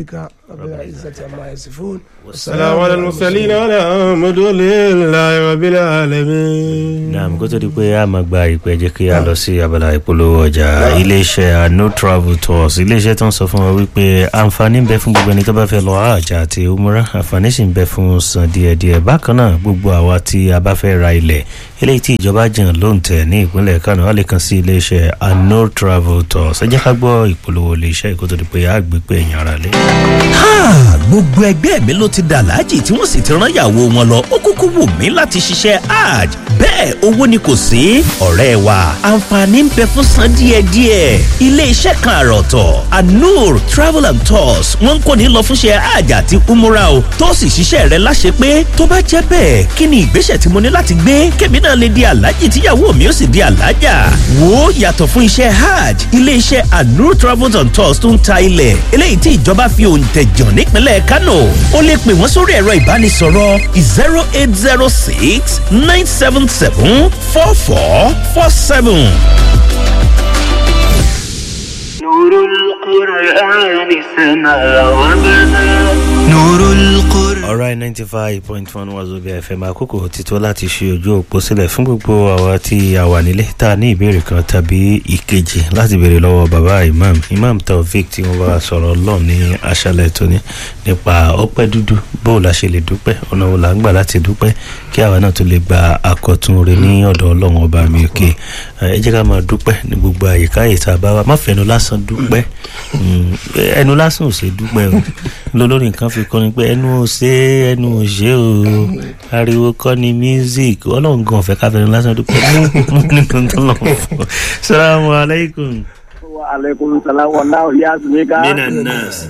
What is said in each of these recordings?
ربك رب العزة عما يصفون السلام على المرسلين والحمد لله رب العالمين naam kó tó di pé a máa gba ìpè jẹ́ kí a lọ sí abala ìpolówó ọjà iléeṣẹ́ no travel tours iléeṣẹ́ tó ń sọ fún wa wípé àǹfààní ń bẹ fún gbogbo ẹni tó bá fẹ́ lọ àjà àti umra àǹfààní sì ń bẹ fún san díẹ̀díẹ̀ bákan náà gbogbo àwa tí a bá fẹ́ ra ilẹ̀ eléyìí tí ìjọba jàn ló ń tẹ̀ ní ìpínlẹ̀ kánò wọ́n lè kàn sí iléeṣẹ́ no travel tours ẹ jẹ́ ká gbọ́ ìpolówó iléeṣẹ́ kó tó di pé a gbé pé èèyàn ara lé. Ha! gbogbo ẹgbẹ́ mi ló ti dà láàjì tí wọ́n sì ti rán ìyàwó wọn lọ ó kúkú wù mí láti ṣiṣẹ́ hajj bẹ́ẹ̀ owó ni kò sí ọ̀rẹ́ wa àǹfààní ń bẹ fún san díẹ̀díẹ̀ ilé-iṣẹ́ kan àròtọ̀ anur travel and tours wọ́n ń kó ní lọ fúnṣẹ́ hajj àti umura o tó sì ṣiṣẹ́ rẹ láṣẹ pé tó bá jẹ́ bẹ́ẹ̀ kí ni ìgbésẹ̀ tí mo ní láti gbé kémi náà lè di aláàjì tíyàwó mi ó sì di aláàjà wo yàtọ̀ fún iṣẹ́ hajj ilé-iṣẹ́ anur travel and tours tó ń ta ilẹ̀ eléyìí tí ìjọba fi òǹtẹ̀ jàn nípínlẹ̀ kánò ó lè pè wọ́n sórí ẹ̀rọ ìbánisọ̀rọ̀ zero eight zero six nine seven seven four four four seven. نور القرآن سما وبدا نور القرآن ọ̀rọ̀ ninety five point one wazobia fm àkókò ti tó láti ṣe ojú òpó sílẹ̀ fún gbogbo àwa tí a wà nílé tá a ní ìbéèrè kan tàbí ìkejì láti béèrè lọ́wọ́ bàbá imam imam taofik tí wọ́n bá wa sọ̀rọ̀ lọ́ọ̀ ní aṣálẹ̀ tóní nípa ọpẹ́ dúdú bó la ṣe lè dúpẹ́ ọ̀nà wo là ń gbà láti dúpẹ́ kí àwa náà tó lè gba akọ̀tún rẹ ní ọ̀dọ̀ ọlọ́run ọba mi òkè ẹ jẹ́ ká máa dúpẹ́ ní gbogbo àyíká yìí tá a bá wa má fẹnu lásán dúpẹ́ Mm, ẹnu lásán ò ṣe dúpẹ́ o lólórí nǹkan fi kọrin pé ẹnu ò ṣe é ẹnu ò ṣe o ariwo kọ́ ni music ọlọ́run gan ọ̀fẹ́ káfẹ́ni lásán dúpẹ́ mú nínú tó lọ fún salamu aleykum. wa alaikum salam wallahu yasmika mina nas.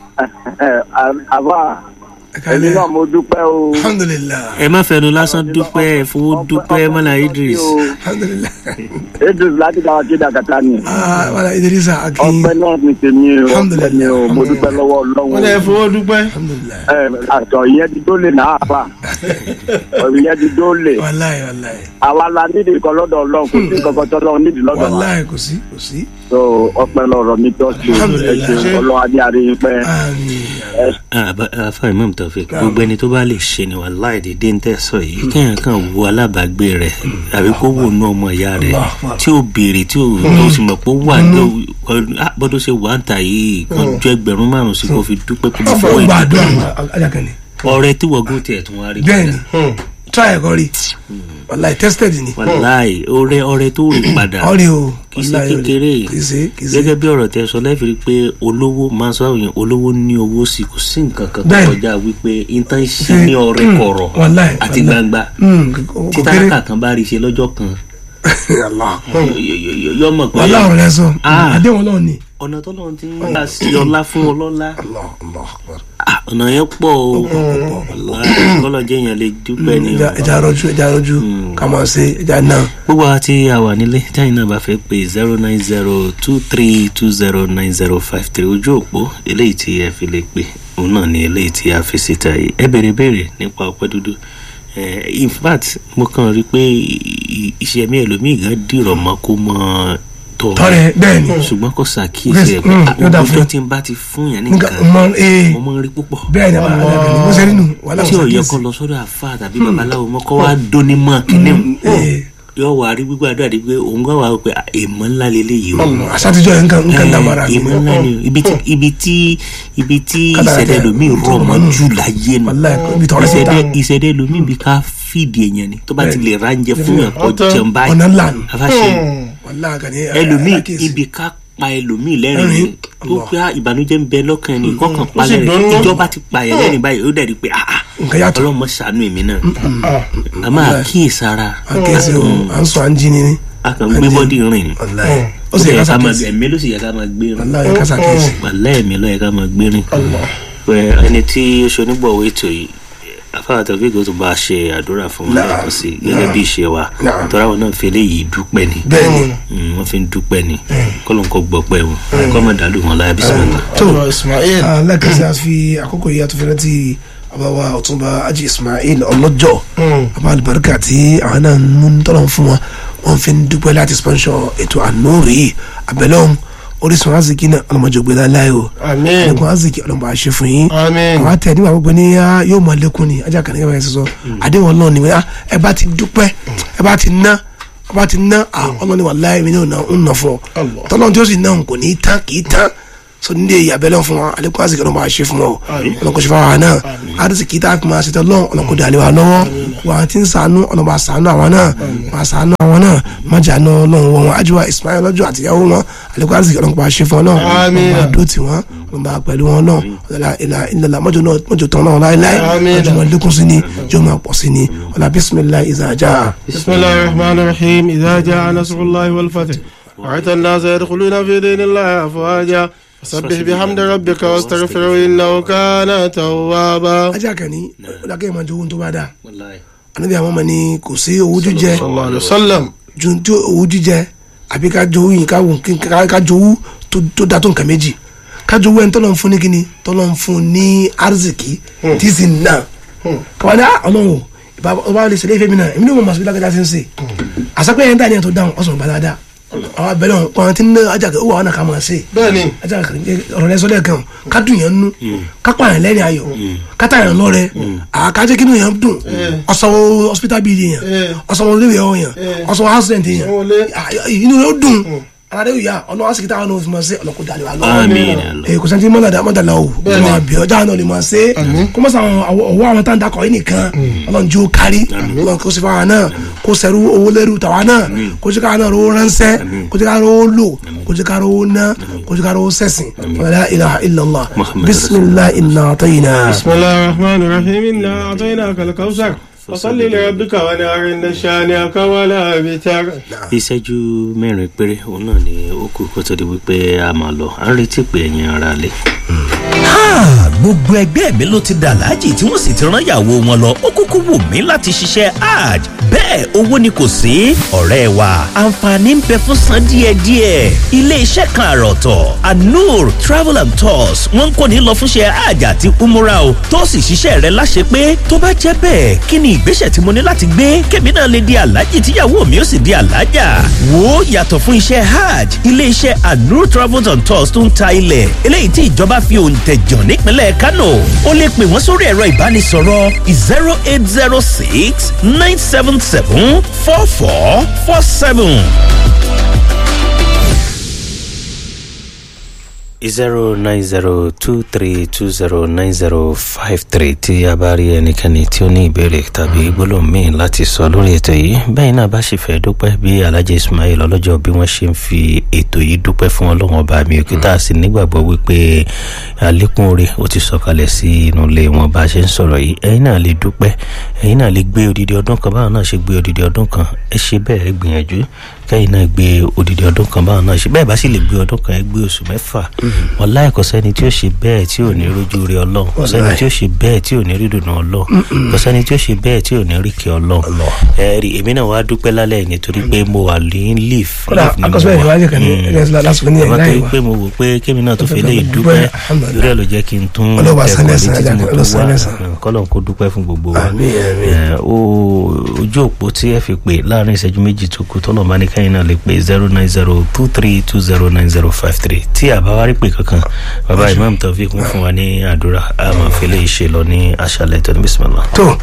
àbá èmi náà mo dúpẹ́ o alhamdulillah ẹ má fẹnu lásán dúpẹ́ ẹ fowó dúpẹ́ mọ́lá idris. alhamdulillah idris láti dáwọ́ kí dàkátà ni ah wàlá idrisa akin ọpẹ́ náà ní tèmi o ọpẹ́ Alhamdulillah. ni o mo dúpẹ́ lọ́wọ́ wọ́n lè ọlọ́run fowó dúpẹ́ alhamdulillah ẹ àtọ̀ ìyẹn ti dólè náà fà ìyẹn ti dólè wàláyé wàláyé àwa la nídìí kan lọ́dọ̀ ọlọ́run kò sí kankan tó lọ́run nídìí lọ́dọ̀ wa wàláyé kò sí kò sí so ọpẹ́ lọ́rọ̀ mi tó ṣe ẹ Alhamdulillah. ṣe ọlọ́run adé àríyìn pẹ́ àmín afa imam taofik gbogbo ẹni tó bá lè ṣe ni wà láì dédé ń tẹ̀sọ̀ yìí kéèyàn kan wo alábàágbé rẹ̀ àbí kó wò ná ọmọ ìyá rẹ̀ tí ó béèrè tí ó tó sì mọ̀ pé ó wà ní bọ́dọ̀ ṣe wà ń tà yìí kan ju ẹgbẹ̀rún márùn-ún sí kó fi dúpẹ́ kó ọfọ fọwọ́ ìdí gbàdúrà ajakani ọrẹ tí wọ́gùn tiẹ̀ tún wá rí bẹ́ẹ̀ni try ẹ̀kọ́ rí wàláyé tested ni wàláì ọrẹ ọrẹ tó rí padà ọ̀rẹ́ o kì í ṣe wàláyé kékeré kì í ṣe kì í ṣe gẹ́gẹ́ bí ọ̀rọ̀ tẹ sọ lẹ́fìrí pé olówó máa sọ àwọn èèyàn olówó ní owó sí kò sí nǹkan kan tó Bẹ́ẹ̀ni. kọjá wípé intan ṣe ní ọrẹ Mm, kọ̀rọ̀ wàláì, àti wàláì. gbangba Mm, kò- kò tí kéré tálákà kan bá rí ṣe lọ́jọ́ kan Allah. yọ- yọ- yọ- yọ mọ̀ pé wàlá ọ̀rọ̀ rẹ sọ Ah. àdéhùn ọlọ́run ni ọ̀nà tó lọ́n ti ń gbà sí ọlá fún ọlọ́lá Allah Allah akbar. Ah, ọ̀nà yẹn pọ̀ o kọ́lọ́jẹ́ yẹn lè dúpẹ́ ni o. ẹja ẹja rọjú ẹja rọjú ká máa ṣe ẹja náà gbogbo àwọn tí a wà nílé táyìn náà bá fẹ́ pé zero nine zero two three two zero nine zero five three ojú òpó eléyìí tí ẹ fi lè pè òun náà ni eléyìí tí a fi síta yìí ẹ béèrè béèrè nípa ọpẹ́ dúdú Eh, in fact mo kàn rí i pé i- iṣẹ́ mi ẹlòmíì gan dìrọ̀ mọ́ kó mọ́ tọ́ tọrẹ bẹ́ẹ̀ ni ṣùgbọ́n kò ṣàkíyèsí ẹ̀ pé Mm, yóò dà àwọn fún ọjọ́ ẹ. tí n bá ti fún yàn nǹkan nìkan mọ ee mo máa ń rí púpọ̀ bẹ́ẹ̀ ni àbá alábẹ̀ni mo ṣe nínú wàhálà tí mo ò yẹ ṣàkíyèsí kó lọ sọ́dọ̀ àfa tàbí babaláwo mọ́ kó wá dóní mọ́ kíní ee yóò wá rí gbígbàdúrà di pé òun gbà wá pé èèmọ̀ ńlá leléyìí o àṣàtijọ́ yẹn nǹkan nǹkan dàmàrà mi èèmọ̀ ńlá ni o ibi tí ibi tí ibi tí Kádàrá ìṣẹ̀dẹ̀ tẹ- lomi rọ̀ mọ́ Mm. jù láyé nu wàláyé ibi tọrẹ sí ta ìṣẹ̀dẹ̀ ìṣẹ̀dẹ̀ lomi bí ká fìdí èèyàn ni tó bá ti lè ránjẹ fún yàn kó Ọ̀tọ̀. jẹun báyìí ọ̀nà ńlá ni afáṣe wàláyé kan ní ẹlòmíì àkíyèsí. ibi ká pa ẹlòmíì lẹ́rìn Ẹ̀rín. ni tó pé ìbànújẹ́ ń bẹ lọ́kàn ẹni kọ́kàn pa sì lẹ́rìn dùnnú. ìjọba ti pa ẹ̀ lẹ́rìn báyìí ó dẹ̀ rí i pé ah ah nǹkan yàtọ̀ ọlọ́mọ ṣàánú èmi náà a máa kíyèsára àkíyèsí o à ń sọ à ń jí ni ni a kàn gbé bọ́dì rìn ni wàláyé ó ó sì sì yẹ yẹ ká ká máa ṣàkíyèsí ẹ̀mí ló sì yẹ ká máa gbé rìn wàláyé ká ṣàkíyèsí wàlẹ́ ẹ̀mí ló yẹ ká máa gbé rìn pé ẹni tí ó ṣe onígbọ̀wé ètò yìí afárá tàbí ìgò tó bá a ṣe àdúrà fún wọn lẹ́ẹ̀kan sí i gẹ́gẹ́ bí ìṣe wa Náà. tọ́ra wọn náà fi eléyìí dúpẹ́ ni bẹ́ẹ̀ ni Mm, wọ́n fi ń dúpẹ́ ni kọ́lọ́n kọ́ gbọ́ pẹ́ wọn kọ́ mọ̀ dàlú wọn láyà bisimilá. tó ọ̀rọ̀ ismail lẹ́ẹ̀kẹ́sì a fi àkókò yìí àtúnfẹ́ rántí àbáwá ọ̀túnba ajé ismail ọlọ́jọ́ àbá àlùbáríkà tí àwọn náà ń mú tọ́lọ̀ fún wọn wọ́n fi ń dúpẹ́ láti sponsor ètò ànúrì yìí abẹ́lẹ́ ọ̀hún orísun aziki náà ọlọmọdé ògbé láéláé o àmín ẹkùn aziki ọlọmọdé àṣẹ fún yín àmín àwọn àtẹ nígbà gbogbo ní á yóò mọ lẹkùn ni ajá kan nígbà yẹn sísọ àdéhùn Ọlọ́run ni wọ́n ẹ bá ti dúpẹ́ ẹ bá ti ná ẹ bá ti ná Ọlọ́run ni wà láì mi ní òun nà fún ọ Allah. tọ́lọ́run tí ó sì ná òun kò ní í tán kì í tán so ní ilé ìyàbẹ̀lẹ̀ fún wa alẹ́kùn aziki ọlọ́mọ àṣẹ fún ọ ọlọ́kùn ṣe fáwọn náà àdìsíkì tá a fi máa ṣe tọ́lọ́ ọlọ́kùn dàlẹ́ wa lọ́wọ́ wà tí ń sànú ọlọ́mọ àṣàánú àwọn náà wà àṣàánú àwọn náà má jà ná ọlọ́run wọn ajíwá Ismail lọ́jọ́ àtìyàwó wọn alẹ́kùn aziki ọlọ́kùn àṣẹ fún ọ náà Àmín. ọlọ́mọ àdó tí wọn ọlọ́mọ pẹ̀lú wọn náà ọlọ́lá ilà ilà mọ́jọ náà mọ́jọ tán náà láéláé Àmín. mọ́jọ máa lékún sí ni jọ máa pọ̀ sí ni ọlá bísímillah ìzàjà بسم الله الرحمن الرحيم إذا جاء نصر الله والفتح وعيت الناس يدخلون في دين الله أفواجا فسبح بحمد ربك واستغفره إنه كان توابا ajá kan ní ọlákẹ́ ìmọ̀ jowó tó bá dáa ànábì àwọn ọmọ ni kò sí owó jíjẹ صلى الله عليه وسلم ju tí owó jíjẹ àbí ká jowó yìí ká wò- ká- ká jowó tó- tó da tó nǹkan méjì ká jowó ẹni tọ́lọ́ ń fún ní kíni tọ́lọ́ ń fún ní arziki tí sì ń nà kàwá ní ah, ọlọ́run o ìbá ọba lè ṣẹlẹ̀ ìfẹ́ mi náà èmi ní mo mọ̀ sí lágbàdá sí ń sè àsapẹ́ yẹn dání ẹ̀ tó dáhùn ọ̀sán ìbá dáadáa àwọn abẹ́lẹ̀ wọn kọ́ńtì ní ajá kẹ́ ó wà wọn náà ká máa ṣe بني ajá kan ọ̀rọ̀ lẹ́sọ̀ lẹ́ẹ̀kan ká dùn yẹn nú ká pa yẹn lẹ́rìn ayọ̀ ká tà yẹn lọ́rẹ́ àkájẹ́ kí ni yẹn dùn ọ̀sánwó hospital bill yẹn ọ̀sánwó léwé ọ̀ yẹn ọ̀sánwó house rent yẹn Sanwó ilé. Ah, inú rẹ̀ ó dùn aládé yìí yá ọlọ́wọ́ sì kí táwọn náà fi máa ṣe ọlọ́kọ̀ dalẹ̀ wa lọ́wọ́ Àmín. ee kò sẹ́ńtì mọ́tàdá mọ́tàdá o ọmọ àbí ọjà náà lè máa ṣe kó mọ̀ sàn ọwọ́ àwọn tá à ń dakọ̀ yìí nìkan ọlọ́run jí ó kárí ọlọ́run kó sì fún wa náà kó sẹ́rú owó lẹ́rú tàwa náà kó jẹ́ ká náà rówó ránṣẹ́ kó jẹ́ ká rówó lò kó jẹ́ ká rówó ná kó jẹ́ ká rówó sẹ̀sìn wàlá ilaha illallah Muhammad bisimilah inna atayina. بسم الله الرحمن الرحيم إنا أعطيناك الكوثر فصل لربك ونار إن شانئك ولا بتر ìṣẹ́jú mẹ́rin péré òun náà ni ó kù kó tó di wípé a máa lọ à ń retí pé ẹ̀yin ara lè. Ha! gbogbo ẹgbẹ́ mi ló ti dà láàjì tí wọ́n sì ti rán ìyàwó wọn lọ ó kúkú wù mí láti ṣiṣẹ́ hajj bẹ́ẹ̀ owó ni kò sí ọ̀rẹ́ wa àǹfààní ń bẹ fún san díẹ̀díẹ̀ ilé iṣẹ́ kan àròtọ̀ anur travel and tours wọ́n ń kó ní lọ fúnṣẹ́ hajj àti umura o tó sì ṣiṣẹ́ rẹ láṣẹ pé tó bá jẹ́ bẹ́ẹ̀ kí ni ìgbésẹ̀ tí mo ní láti gbé kébì náà lè di aláàjì tíyàwó mi ó sì di aláàjà wo yàtọ̀ fún iṣẹ́ hajj ilé iṣẹ́ anur travel and tours tó ń ta ilẹ̀ eléyìí tí ìjọba fi òǹtẹ̀ jàn nípínlẹ̀ kánò ó lè pè wọ́n sórí ẹ̀rọ ìbánisọ̀rọ̀ zero eight zero six nine seven seven four four four seven. zero nine zero two three two zero nine zero five three tí a bá rí ẹnikẹ́ni tí ó ní ìbéèrè tàbí gbólóhùn míì láti sọ lórí ètò yìí bẹ́ẹ̀ náà bá sì fẹ́ dúpẹ́ bí alhaji ismail ọlọ́jọ́ bí wọ́n ṣe ń fi ètò yìí dúpẹ́ fún ọlọ́run ọba mi òkè tá a sì nígbàgbọ́ wípé àlékún oore ó ti sọ̀kalẹ̀ sí inú ilé wọn bá a ṣe ń sọ̀rọ̀ yìí ẹ̀yin náà lè dúpẹ́ ẹ̀yin náà lè gbé odidi ọdún kan báwọn náà ṣe gbé odidi ọdún kan ẹ ṣe bẹ́ẹ̀ ẹ gbìyànjú kẹ́yìn náà gbé odidi ọdún kan báwọn náà ṣe bẹ́ẹ̀ bá sì lè gbé ọdún kan ẹ gbé oṣù mẹ́fà wàláì kò sẹ́ni tí ó ṣe bẹ́ẹ̀ tí ò ní rójú rí ọlọ́run kò sẹ́ni tí ó ṣe bẹ́ẹ̀ tí ò ní rí dùnú ọlọ́run kò sẹ́ni tí ó ṣe bẹ́ẹ̀ tí ò ní rí kí ọlọ́run ẹ rí èmi náà wá dúpẹ́ lálẹ́ yìí nítorí pé mo wà ní leaf kódà leaf ni mo akọsílẹ̀ wà. ìwádìí kan ní Mm. ẹgbẹ́ lásìkò ní àmọ́ ẹ̀rọ torí ìwà pé mo wò pé kémi náà tó fi lè dúpẹ́, dúpẹ́ alhamdulillah. ìrẹ́ ló jẹ́ kí n tún Ọlọ́run bá san tẹ̀kọ́ lẹ́san, létí tí mo Ọlọ́run tó san wá lẹ́san. kọ́lọ́n kó dúpẹ́ fún gbogbo wa Àmín, àmín. Eh, ó- ojú òpó tí ẹ fi pè láàrin ìṣẹ́jú méjì tó kù tọ́lọ̀ máa ní kẹ́yìn náà lè pè zero nine zero two three two zero nine zero five three tí àbáwárí pè kankan bàbá imam taofik ń fún wa ní àdúrà a máa fi lè ṣe lọ ní aṣálẹ̀ tó ní bisimilá. tó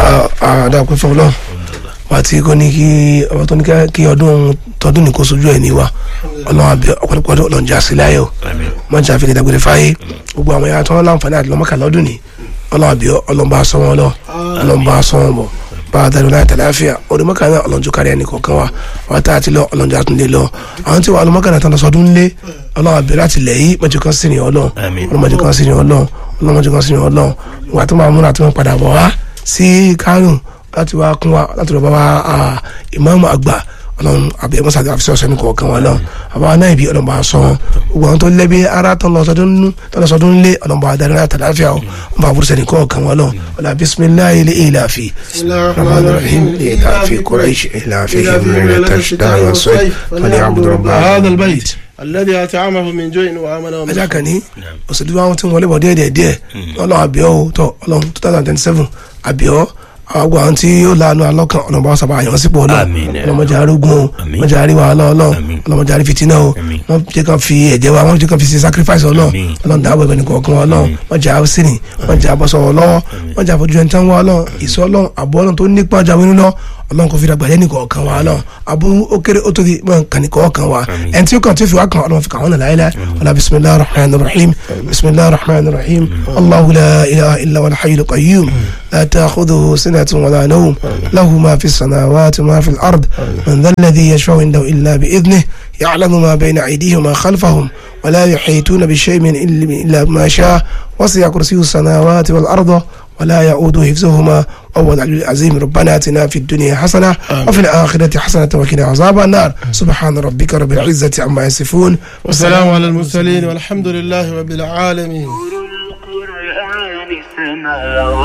àdàpẹ́ fún ọlọ́run wà tí kò ní kí ọmọ tó ní ká- kí ọdún tọdún ní kó sojú ẹ̀ ní wa ọlọ́run àbí ọ̀pọ̀lọpọ̀ ọdún ọlọ́run jà sí láyé o wọ́n jà fi dàgbére fáyé gbogbo àwọn ẹ̀yà tó ń láǹfààní àti lọ́mọ́kà lọ́dún ní ọlọ́run àbí ọlọ́run bá sọ wọn lọ ọlọ́run bá sọ wọn bọ̀ bá a darí láyé tàlàáfíà ọdún mọ́kà náà ọlọ́run tó kárí ẹnì kọ̀ọ̀kan wa wọ́n tá a ti lọ ọlọ́run jà tún lé lọ àwọn tí wà lọ́mọ́kà náà tán lọ sọdún lé ọlọ́run àbí láti lẹ̀ yí mọ́jú kan sí ni ọlọ́run Àmín. ọlọ́run mọ́jú kan sí ni ọlọ́run ọlọ́run mọ́jú kan sí ni ọlọ́run ìwà tó máa múra tó máa padà bọ̀ wá sí kánò láti wá kún wa láti lọ bá wa ah, ìmáàmù àgbà ọlọ́run àbí ẹ̀mọ́sá àti àfisẹ́ ọ̀sẹ̀ ní kọ̀ọ̀kan wọn náà àbá náà ibi ọlọ́run bá sọ wọn gbogbo àwọn tó lẹ́bi ara tó lọ sọdún nínú tó lọ sọdún lé ọlọ́run bá darí láti àdáfíà o wọn bá burúkú sẹ́ni kọ̀ọ̀kan wọn náà ọlọ́run bisimilayi ilé ìlàfi rahman rahim ìlàfi kọ́ráìṣì ìlàfi ìmúrẹ́ tàṣídà yọ̀sọ́ fọlẹ́ àbúrò bá هذا البيت الذي أطعمه من جوع وآمنه من ajá kan ní òṣèlú àwọn tí wọn lè bọ̀ díẹ̀ díẹ̀ díẹ̀ ọlọ́run àbíọ́ o tọ́ ọlọ́run two thousand twenty seven àbíọ́ àwọn àwọn tí ó lanu alọ́kàn ọ̀nà bá sábà yàn sípò ọlọ́run Àmín. ọlọ́mọdé arógun o Àmín. ọlọ́mọdé àríwá ọlọ́run Àmín. ọlọ́mọdé àrí fìtínà o Àmín. wọ́n jẹ́ kàn fi ẹ̀jẹ̀ wa wọ́n jẹ́ kàn fi ṣe sacrifice ọlọ́run Àmín. ọlọ́run dáàbò ẹ̀bẹ̀ nìkan ọkàn ọlọ́run wọ́n jẹ́ àwòsíní wọ́n jẹ́ àbọ̀sọ̀rọ̀ lọ́wọ́ wọ́n jẹ́ àfojú ẹni tán wá ọlọ́run ìsọ ọlọ́run àbọ̀ ọlọ́run tó nípa ọjà wínú lọ ọlọ́run kò fi dàgbà yẹn nìkan ọkàn wa ọlọ́run àbú ó kéré ó tóbi mọ̀ nǹkan nìkan ọkàn wa Àmín. ẹni tí ó kàn tí ó fi wá kàn ọlọ́run fi kàn wọ́n nà láyé láyé ọlá bisimilahi rahman rahim bisimilahi rahman rahim allahu la ilaha illa wa alhayyul qayyum la ta'khudhuhu sinatun wa la nawm lahu ma fi samawati wa ma fi al-ard man dha alladhi yashfa'u indahu illa bi idhnihi يعلم ما بين أيديهم وما خلفهم ولا يحيطون بشيء من علم إلا ما شاء وسع كرسيه السماوات والأرض ولا يؤود حفظهما وهو العلي العظيم ربنا اتنا في الدنيا حسنه وفي الاخره حسنه وقنا عذاب النار سبحان ربك رب العزه عما يصفون والسلام على المرسلين والحمد لله رب العالمين نور القرآن سما